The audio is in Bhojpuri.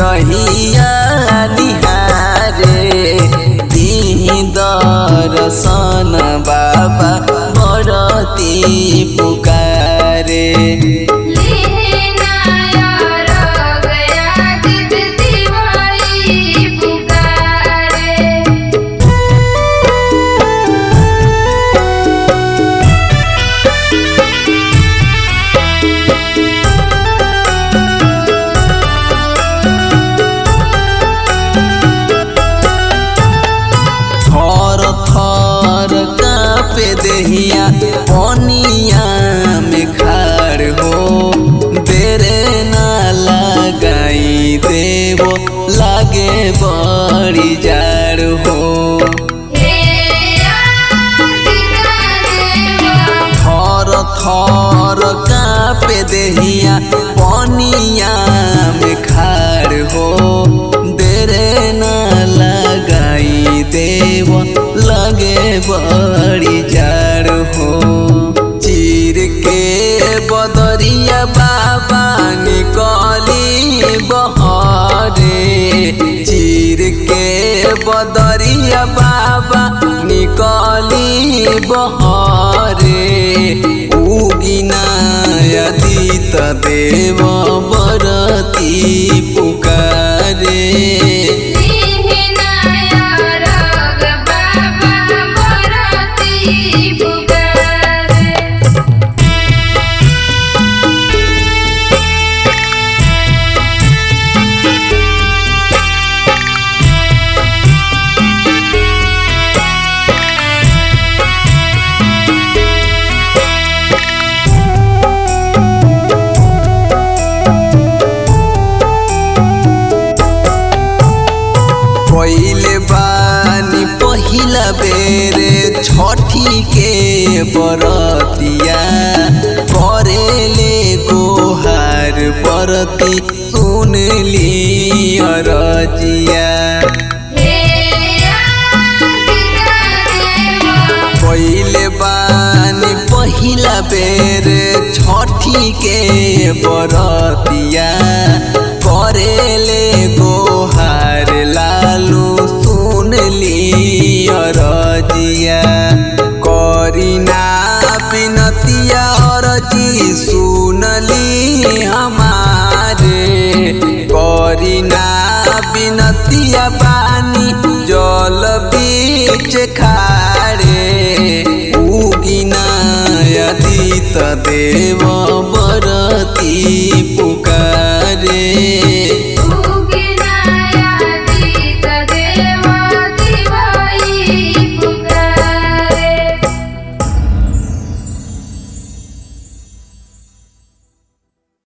रहिया निहारे दिही दर्शन बाबा बरती पुकारे लेनाया गया जित दिवाई पुकारे थर थर कापे देहिया पनिया में खाड़ हो देरे ना लगाई देवो लागे बड़ी जाड़ हो हे आदिरा देवा थर थर कापे देहिया पनिया में खाड़ हो देरे ना लगाई देव लगे बड़ी जाड़ हो चीर के बदरिया बाबा निकली बहरे चीर के बदरिया बाबा निकली बहरे उगिना यदित देव बरती पुकारे लेनाया रग बाबा बरती पुकारे पहिले बानी पहिला बेर छठी के बरतिया करेले गोहार बरती सुनली अरजिया हे आदिरा देवा पहिले बानी पहिला बेर छठी के बरतिया करेले गोहार लालू सुनली अरजिया करीना बिनतिया अरजी सुनली हमारे करीना बिनतिया पानी जल बीच खारे उगिना यदित देव बरती